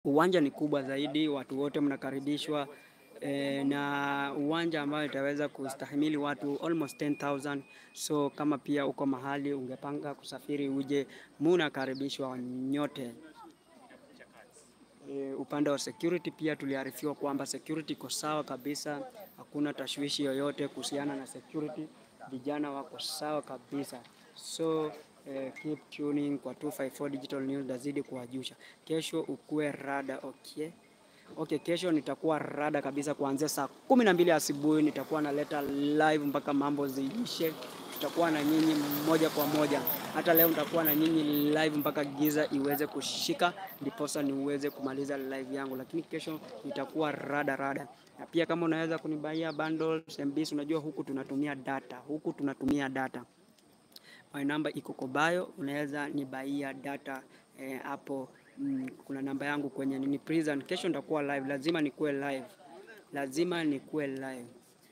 Uwanja ni kubwa zaidi, watu wote mnakaribishwa eh, na uwanja ambayo itaweza kustahimili watu almost 10,000 so kama pia uko mahali ungepanga kusafiri uje, munakaribishwa nyote. E, upande wa security pia tuliarifiwa kwamba security iko sawa kabisa, hakuna tashwishi yoyote kuhusiana na security, vijana wako sawa kabisa. So eh, keep tuning kwa 254 Digital News, dazidi kuwajusha. Kesho ukue rada okay. Okay, kesho nitakuwa rada kabisa kuanzia saa kumi na mbili asubuhi nitakuwa naleta live mpaka mambo ziishe. Tutakuwa na nyinyi moja kwa moja. Hata leo nitakuwa na nyinyi live mpaka giza iweze kushika, ndiposa niweze kumaliza live yangu, lakini kesho nitakuwa rada rada. Na pia kama unaweza kunibaia bundles MBs, unajua huku tunatumia data, huku tunatumia data. My number iko kwa bio, unaweza nibaia data hapo. Mm, kuna namba yangu kwenye nini prison. Kesho nitakuwa live, lazima nikuwe live, lazima nikuwe live.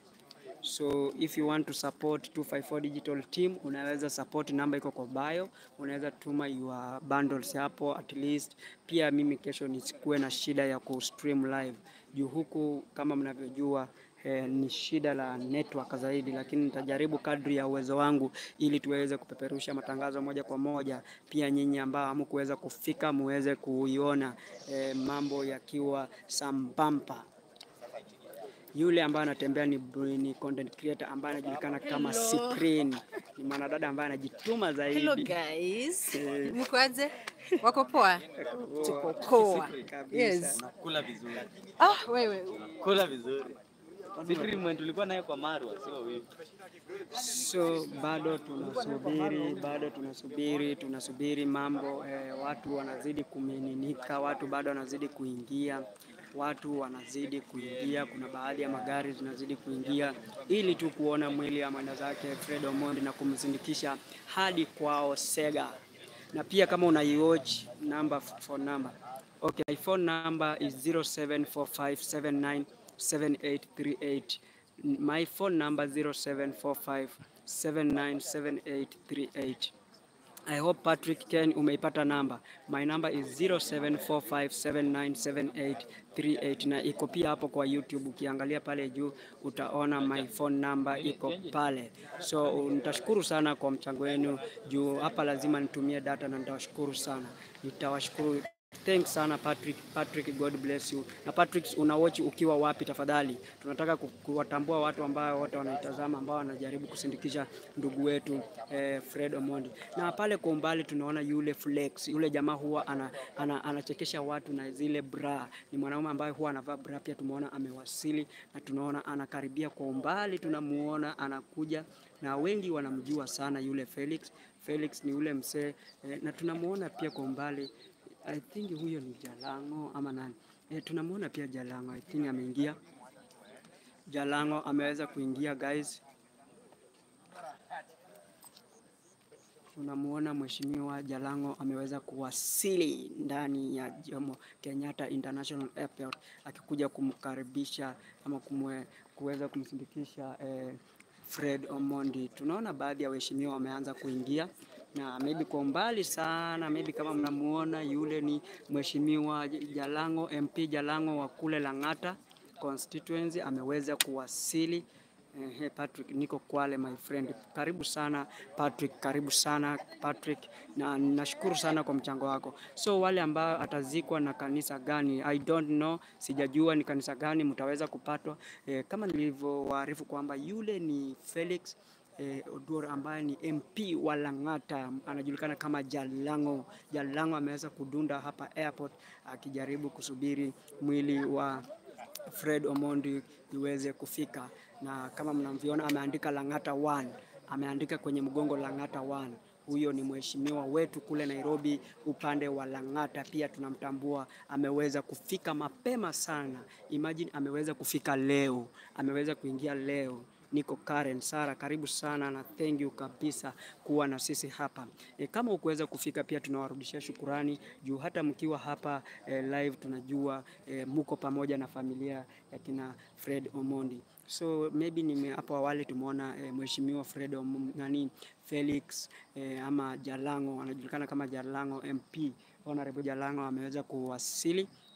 So if you want to support 254 digital team, unaweza support, namba iko kwa bio, unaweza tuma your bundles hapo at least. Pia mimi kesho nisikuwe na shida ya kustream live juu huku kama mnavyojua eh, ni shida la network zaidi, lakini nitajaribu kadri ya uwezo wangu ili tuweze kupeperusha matangazo moja kwa moja. Pia nyinyi ambao hamkuweza kufika muweze kuiona eh, mambo yakiwa sambamba. Yule ambaye anatembea ni, ni content creator ambaye anajulikana kama Cyprian. Ni mwanadada ambaye anajituma zaidi. Hello guys. Eh. Mko aje? Wako poa? Tuko poa. Kabisa. Yes. Kula vizuri. Ah, wewe. Kula vizuri. Sisi mwen tulikuwa naye kwa Marwa, sio wewe. So bado tunasubiri, bado tunasubiri, tunasubiri mambo eh, watu wanazidi kumiminika, watu bado wanazidi kuingia, watu wanazidi kuingia. Kuna baadhi ya magari zinazidi kuingia ili tu kuona mwili wa mwenda zake Fred Omondi na kumsindikisha hadi kwao Sega. Na pia kama unaiwatch number phone number. Okay, my phone number is 0745797838. My phone number 0745797838. I hope Patrick Ken umeipata namba. My number is 0745797838 na iko pia hapo kwa YouTube. Ukiangalia pale juu utaona my phone number iko pale. So nitashukuru sana kwa mchango wenu juu hapa lazima nitumie data na nitawashukuru sana. Nitawashukuru Thanks sana Patrick. Patrick, God bless you. Na Patrick, unawatch ukiwa wapi tafadhali? Tunataka ku- kuwatambua watu ambao wote wanaitazama ambao wanajaribu kusindikisha ndugu wetu eh, Fred Omondi. Na pale kwa umbali tunaona yule Flex, yule jamaa huwa ana, ana, anachekesha watu na zile bra. Ni mwanaume ambaye huwa anavaa bra, pia tumeona amewasili na tunaona anakaribia kwa umbali, tunamuona anakuja na wengi wanamjua sana yule Felix. Felix ni yule msee eh, na tunamuona pia kwa umbali I think huyo ni Jalango ama nani? E, tunamwona pia Jalango. I think ameingia. Jalango ameweza kuingia guys. Tunamuona mheshimiwa Jalango ameweza kuwasili ndani ya Jomo Kenyatta International Airport akikuja kumkaribisha ama kumwe, kuweza kumsindikisha eh, Fred Omondi. Tunaona baadhi ya waheshimiwa wameanza kuingia na maybe kwa umbali sana, maybe kama mnamuona yule ni mheshimiwa Jalango, MP Jalango wa kule Lang'ata constituency ameweza kuwasili. Ehe, Patrick, niko Kwale my friend. Karibu sana Patrick, karibu sana Patrick, na nashukuru sana kwa mchango wako. So wale ambao atazikwa na kanisa gani, I don't know, sijajua ni kanisa gani mtaweza kupatwa. Eh, kama nilivyowaarifu kwamba yule ni Felix eh, Oduor ambaye ni MP wa Lang'ata anajulikana kama Jalango. Jalango ameweza kudunda hapa airport akijaribu kusubiri mwili wa Fred Omondi iweze kufika, na kama mnavyoona ameandika Lang'ata 1 ameandika kwenye mgongo Lang'ata 1. Huyo ni mheshimiwa wetu kule Nairobi upande wa Lang'ata, pia tunamtambua, ameweza kufika mapema sana. Imagine ameweza kufika leo, ameweza kuingia leo. Niko Karen Sara, karibu sana na thank you kabisa kuwa na sisi hapa. E, kama ukuweza kufika pia tunawarudishia shukurani juu hata mkiwa hapa e, live tunajua e, muko pamoja na familia ya kina Fred Omondi. So maybe nime hapo awali tumeona e, mheshimiwa Fred Om, nani Felix e, ama Jalango anajulikana kama Jalango MP Honorable Jalango ameweza kuwasili